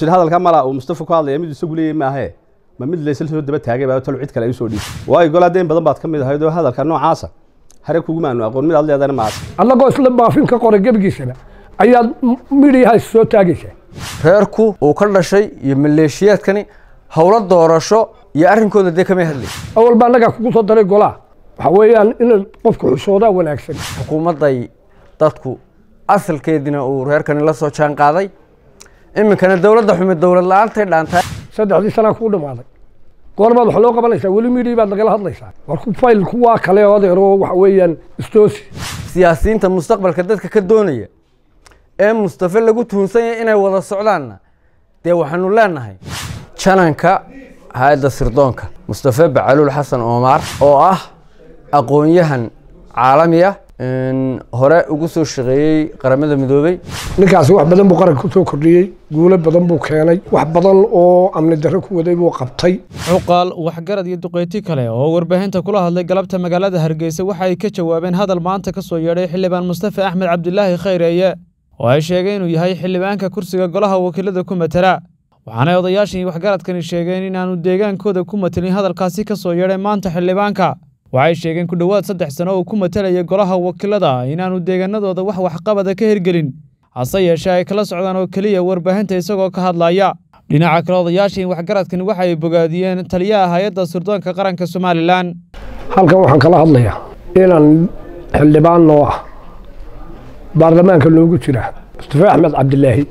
jira hadalka mala uu mustafa ku hadlaya mid isagu leeyahy maahe ma mid laysla soo daba taagay baa talo cid kale ay soo dhiib waayo golaa deyn badan baad ka mid ahayd oo hadalka noocaasa hare kugumaanu aqoon mid aad leedana maas annagoo isla baafin ka qoray gebigiisana ayaad midhiyaha is soo taagaysaa reerku uu ka dhashay iyo maleeshiyaadkani howlo doorasho iyo arrinkooda dee kamay hadlay awal baa annagaa kugu soo daray golaa waxa weeyaan in qofku xishoodaa wanaagsan xukuumadday dadku asalkeediina uu reerkani la soo jaan qaaday iminkana dowladda xumi dowlad la-aantay dhaantaa saddexdii sanaa kuu dhammaaday goorbaad wax loo qabanaysaa weli midhii baad nagala hadlaysaa war ku fayl kuwaa kale oo adeero waxa weeyaan istoosi siyaasiyiinta mustaqbalka dadka ka doonaya ee mustafe lagu tuhunsan yahay inay wada socdaanna dee waxaanu leenahay jananka hay-adda sirdoonka mustafe bacaluul xasan oomaar oo ah aqoon-yahan caalami ah hore ugu soo shaqeeyey qaramada midoobey ninkaasi wax badan buu qaranka kusoo kordhiyey guulo badan buu keenay wax badan oo amni darro ku waday buu qabtay cuqaal waxgarad iyo duqeyti kale oo warbaahinta kula hadlay galabta magaalada hargeysa waxa ay ka jawaabeen hadal maanta ka soo yeedhay xildhibaan mustafe axmed cabdilaahi khayreeye oo ay sheegeen inuu yahay xildhibaanka kursiga golaha wakiilada ku matala waxaanay odayaashii waxgaradkani sheegeen inaanu deegaankooda ku matelin hadalkaasi ka soo yeedhay maanta xildhibaanka waxay sheegeen ku dhowaad saddex sano uu ku matalaya golaha wakiilada inaanu deegaanadooda wax waxqabada ka hirgelin hase yeeshee ay kala socdaan oo keliya warbaahinta isagoo ka hadlaya dhinaca kale odayaashii waxgaradkani waxa ay bogaadiyeen taliyaha hay-adda sirdoonka qaranka somalilan halkan waxaan kala hadlayaa inaan xildhibaan noo ah baarlamaanka noogu jira mustafe axmed cabdilaahi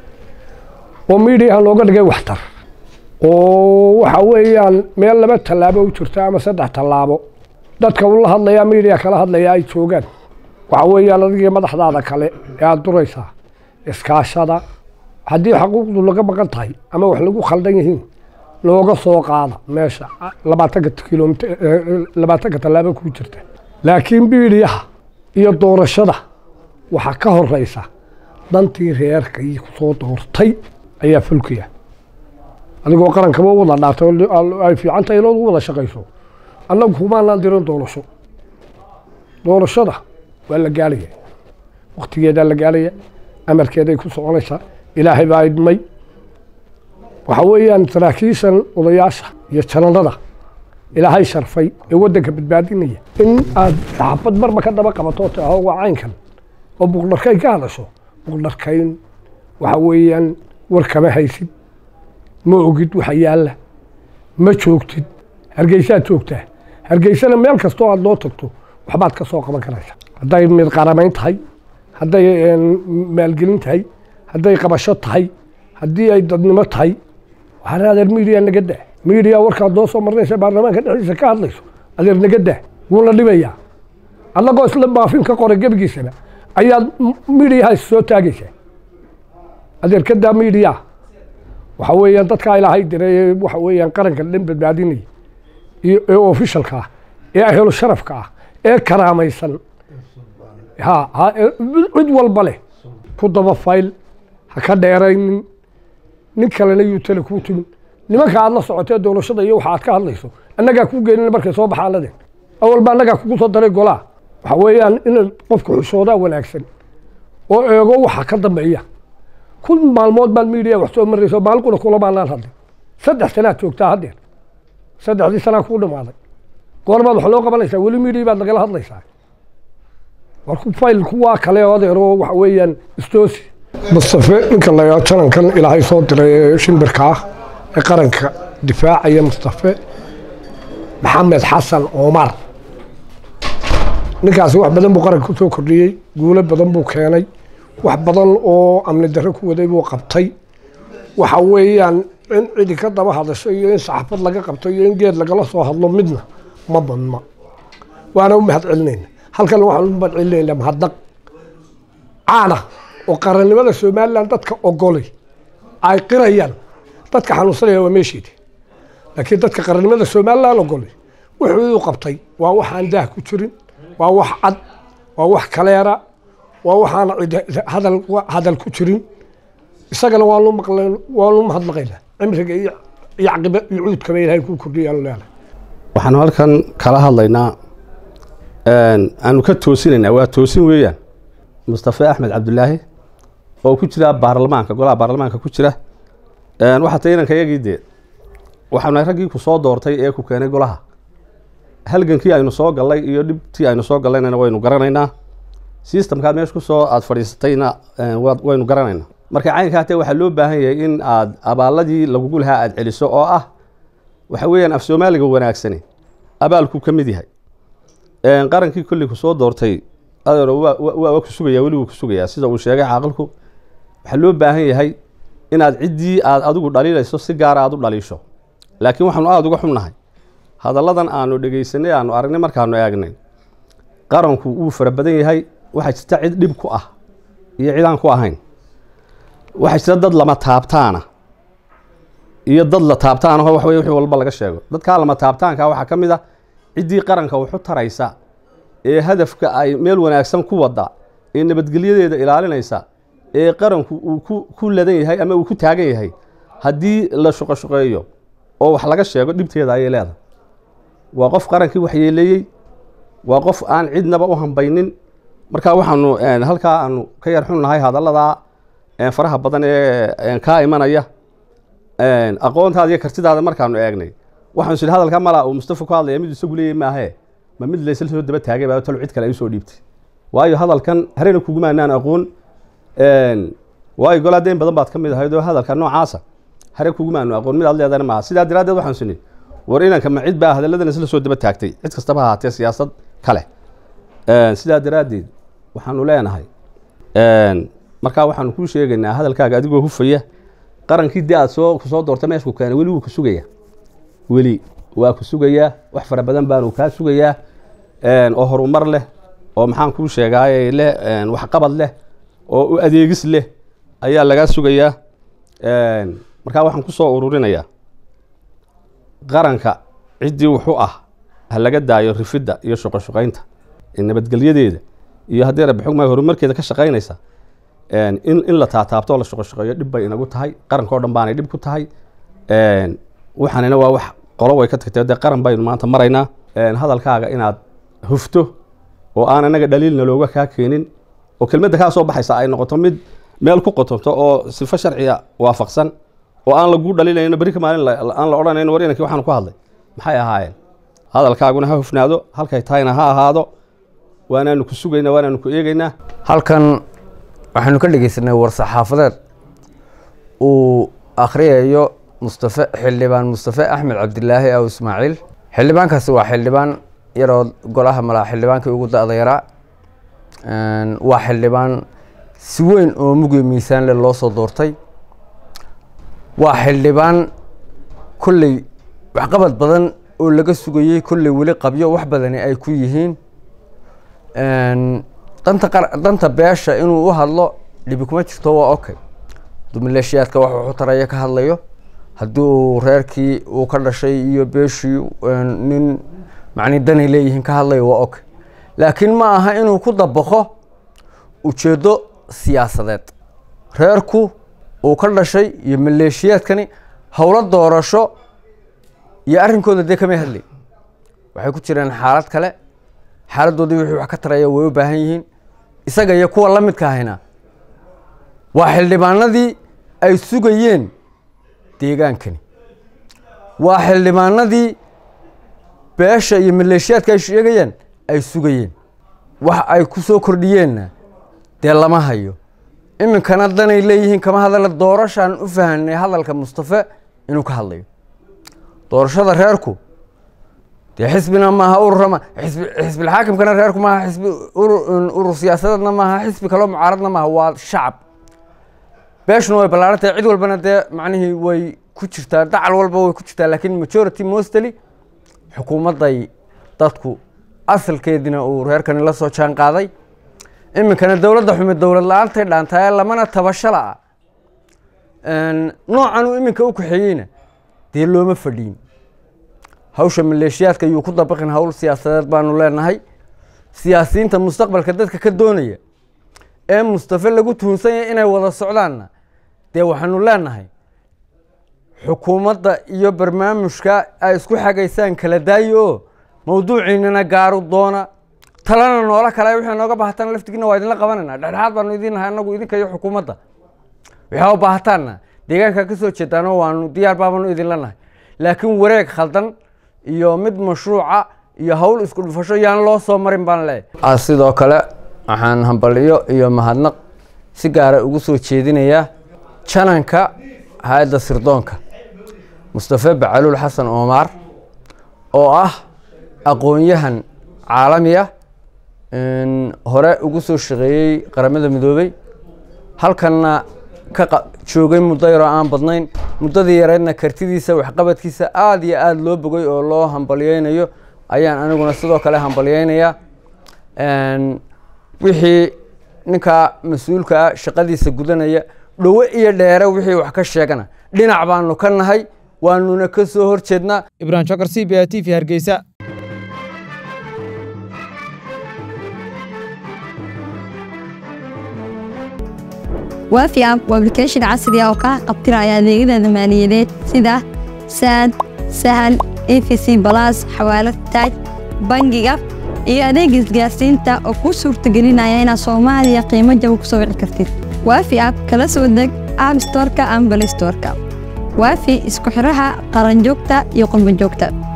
oo miidhiyaha nooga dhigay waxtar oo waxa weeyaan meel laba tallaabo u jirta ama saddex tallaabo dadka uu la hadlayaa miidiya kala hadlaya ay joogaan waxa weeyaan adigii madaxdaada kale ee aada duraysaa iskaashada haddii xaquuqdu laga maqan tahay ama wax lagu khaldan yihiin looga soo qaada meesha labaatanka kilomit labaatanka tallaabo ku jirta laakiin miidiyaha iyo doorashada waxaa ka horeysa dantii reerkii kusoo doortay ayaa fulkaya adigoo qarankaba wada dhaartay ay fiican tahay inaad u wada shaqayso annagu kumaanaan dirin doorasho doorashada waa la gaaraya waktigeedaa la gaaraya amarkeeday ku soconaysaa ilaahay baa idmay waxa weeyaan saraakiishan odayaasha iyo jananada ilaahay sharfay ee waddanka badbaadinaya in aad xabad marba ka daba qabato taho waa caynkan oo buqdharkayn ka hadasho buqdharkayn waxa weeyaan war kama haysid ma ogid waxa yaalla ma joogtid hargeysaad joogtaa hargeysana meel kastoo aada loo tagto waxbaad ka soo qaban karaysa hadday mid qaramayn tahay hadday maalgelin tahay hadday qabasho tahay haddii ay dadnimo tahay waxaan adeer miidiya naga daa miidiya warkaad noo soo marnaysa baarlamaanka dhexdiisa ka hadlayso adeer naga daa wuuna dhibayaa annagoo isla baafin ka qoray gebigiisana ayaad miidiyaha is soo taagaysaa adeer ka daa miidiya waxa weeyaan dadkaa ilaahay diray waxa weeyaan qaranka dhan badbaadinaya iyo ee ofishalka ah ee ahelo sharafka ah ee karaamaysan ha ha cid walba leh ku daba fayl ha ka dheeraynin nin kalena yuu tale kuu timin nimanka aad la socotee doorashada iyo waxa aad ka hadlayso annagaa kuu geenin markay soo baxaan ladeen awal baa annagaa kugu soo daray golaa waxa weeyaan in qofku xishoodaa wanaagsan oo eego waxa ka dambeeya kun maalmood baad miidiya wax soo marayso maalquna kula maanaan hadlay saddex sanaad joogtaa haddeer saddexdii sanaa kuu dhammaaday goorbaad wax loo qabanaysaa weli miidhii baad nagala hadlaysaa war ku fayl kuwaa kale oo adeero waxa weeyaan istoosi mustafe ninka la janankan ilaahay soo diray ee shimbirka ah ee qaranka difaacaya mustafe maxamed xasan omar ninkaasi wax badan buu qaranka kusoo kordhiyey guulo badan buu keenay wax badan oo amni darro ku waday buu qabtay waxa weeyaan in cidi ka daba hadasho iyo in saxafad laga qabto iyo in geed lagala soo hadlo midna ma badna waana u mahad celinayna halkan waxaan u mahad celinayna mahadnaq caana oo qarannimada somalilan dadka ogolay ay qirayaan dadka xanuunsanaya waa meesheedi laakiin dadka qarannimada somalilan ogolay wuxuu u qabtay waa waxaan daah ku jirin waa wax cad waa wax kaleera waa waxaan hadal hadal ku jirin isagana waanu maqlan waanu mahadnaqaynaa cimriga iyo iyo caqiba iyo cuudkaba ilaahay ku kordhiyaanu leedahay waxaanu halkan kala hadlaynaa aanu ka toosinaynaa waa toosin weeyaan mustafe axmed cabdulaahi oo ku jira baarlamaanka golaha baarlamaanka ku jira waxaa tay inanka yagii dee waxaana raggii ku soo doortay ee ku keenay golaha halgankii aynu soo gallay iyo dhibtii aynu soo gallaynayna waynu garanaynaa systemkaad meesha kusoo aada fadhiisatayna waynu garanaynaa marka caynkaa tee waxaa loo baahan yahay in aad abaaladii lagugu lahaa aada celiso oo ah waxa weeyaan af soomaaliga wanaagsani abaalku ka mid yahay qarankii kolley ku soo doortay adeero waa ku sugaya weli wuu ku sugayaa sida uu sheegay caaqilku waxaa loo baahan yahay inaad ciddii aad adigu dhaliilayso si gaara aada u dhaliisho laakiin waxaanu aada uga xunnahay hadalladan aanu dhegeysanay aanu aragnay markaanu eegnay qaranku wuu fara badan yahay waxaa jirta cid dhib ku ah iyo cid aan ku ahayn waxaa jirta dad lama taabtaana iyo dad la taabtaanaho wax wey wixii walba laga sheego dadkaa lama taabtaanka waxaa ka mid ah ciddii qaranka waxu taraysa ee hadafka ay meel wanaagsan ku wada ee nabadgelyadeeda ilaalinaysa ee qaranku uu ku ku ladan yahay ama uu ku taagan yahay haddii la shuqoshuqeeyo oo wax laga sheego dhibteeda ayay leedahay waa qof qarankii waxyeeleeyey waa qof aan cidnaba u hambaynin marka waxaanu halkaa aanu ka yar xunnahay hadalladaa faraha badan ee kaa imanaya aqoontaada iyo kartidaada markaanu eegnay waxaanu sidhi hadalka malaa uu mustafa ku hadlaya mid isagu leeyay maahee ma mid laysla soo daba taagay baa talo cid kale ay usoo dhiibtay waayo hadalkan harena kugumaanaan aqoon waayo golaa deyn badan baad ka mid ahayd oo hadalka noocaasa hare kugumaanu aqoon mid aad leedana maaha sidaa daraaddeed waxaan sini war inanka ma cid baa hadalladan isla soo daba taagtay cid kastaba ahaatee siyaasad kale sidaa daraaddeed waxaanu leenahay markaa waxaanu kuu sheegaynaa hadalkaaga adigoo hufaya qarankii dee aad soo kusoo doorta meesha ku keenay weli wuu ku sugayaa weli waa ku sugayaa wax fara badan baanu kaa sugayaa oo horumar leh oo maxaan kuu sheegaaye leh waxqabad leh oo u adeegis leh ayaa lagaa sugayaa markaa waxaan ku soo ururinayaa qaranka ciddii wuxuu ah ha laga daayo rifidda iyo shuqoshuqaynta nabadgelyadeeda iyo haddii rabbi xugmay horumarkeeda ka shaqaynaysa in in la taataabto oo la shuqoshuqeeyo dhib bay inagu tahay qaranka o dhan baanay dhib ku tahay waxaanina waa wax qolo way ka tagtay dee qaran baynu maanta maraynaa hadalkaaga inaad hufto oo aan anaga dhaliilna looga kaa keenin oo kelmadda kaa soo baxaysa ay noqoto mid meel ku qotonto oo sifo sharciga waafaqsan oo aan lagu dhaliilayno berika maalin aan la odhanayn war inankii waxaanu ku hadlay maxay ahaayeen hadalkaaguna ha hufnaado halkay tahayna ha ahaado waanaanu ku sugaynaa waanaanu ku eegaynaa halkan waxaanu ka dhegeysanay war-saxaafadeed uu akhriyayo mustafe xildhibaan mustafe axmed cabdilaahi aw ismaaciil xildhibaankaasi waa xildhibaan yaroo golaha malaa xildhibaankii ugu da-da yaraa waa xildhibaan si weyn oo mugiyo miisaan leh loo soo doortay waa xildhibaan kolley waxqabad badan oo laga sugayey kolley weli qabyo wax badani ay ku yihiin danta danta beesha inuu u hadlo dhibi kuma jirto waa okay hadduu maleeshiyaadka wax wuxu taraya ka hadlayo haddii uu reerkii uu ka dhashay iyo beeshii nin macni danay leeyihiin ka hadlayo waa okay laakiin ma aha inuu ku dabaqo ujeeddo siyaasadeed reerku uu ka dhashay iyo maleeshiyaadkani howlo doorasho iyo arrinkooda dee kamay hadlay waxay ku jireen xaalad kale xaaladdoodii wixii wax ka taraya way u baahan yihiin isaga iyo kuwa la midka ahayna waa xildhibaanadii ay sugayeen deegaankani waa xildhibaanadii beesha iyo maleeshiyaadka ay sheegayaan ay sugayeen wax ay ku soo kordhiyeenna dee lama hayo iminkana danay leeyihiin kama hadala doorashaan u fahanay hadalka mustafe inuu ka hadlayo doorashada reerku dee xisbina maaha ururama xisbi xisbilxaakimkana reerku maaha xisbi urur siyaasadeedna maaha xisbi kaloo mucaaradna maaha waa shacab beeshuna way ballaaran tahay cid walbana dee macnihii way ku jirtaa dacal walba way ku jirtaa laakiin majority mostly xukuumadday dadku asalkeediina uu reerkani la soo jaan qaaday iminkana dowladda xume dowlad la-aantay dhaantaye lamana tabashala ah noocan uu iminka u kaxeeyeyna dee looma fadhiin hawsha maleeshiyaadka yuu ku dabaqin hawl siyaasadeed baanu leenahay siyaasiyiinta mustaqbalka dadka ka doonaya ee mustafe lagu tuhunsanyay inay wada socdaanna dee waxaanu leenahay xukuumadda iyo barnaamijka ay isku xagaysaan kala daayi oo mawduuciinana gaaru doona talana noola kale wixii nooga baahataana laftigiina waa idinla qabanayna dhexdhexaad baanu idin nahay anagu idinka iyo xukuumadda waxaa u baahataanna deegaankaa ka soo jeedaano waanu diyaar baabanu idinla nahay laakiin wareeg khaldan iyo mid mashruuca iyo hawl isku dhufasho yaan loo soo marin baan leeyahay sidoo kale waxaan hambaliyo iyo mahadnaq si gaara ugu soo jeedinayaa jananka hay-adda sirdoonka mustafe bacaluul xasan oomaar oo ah aqoon-yahan caalami ah hore ugu soo shaqeeyey qaramada midoobey halkanna ka joogay muddo yaroo aan badnayn muddadii yareedna kartidiisa waxqabadkiisa aada iyo aada loo bogay oo loo hambalyeynayo ayaan aniguna sidoo kale hambalyeynayaa wixii ninkaa mas-uulka ah shaqadiisa gudanaya dhowe iyo dheere wixii wax ka sheegana dhinac baanu ka nahay waanuna ka soo horjeednaa ibrahim jokar c b a t v hargeysa waafi app waa application casri ah oo kaa qabtiraya adeegyada maaliyadeed sida saad sahal efc balas xawaalad taaj bangiga iyo adeega isgaarsiinta oo kuu suurtagelinaya inaad soomaaliya qiimo jaba ku soo wici kartid waafi app kala soo deg app storka ama balay storka waafi isku xidhaha qaranjoogta iyo qurbanjoogta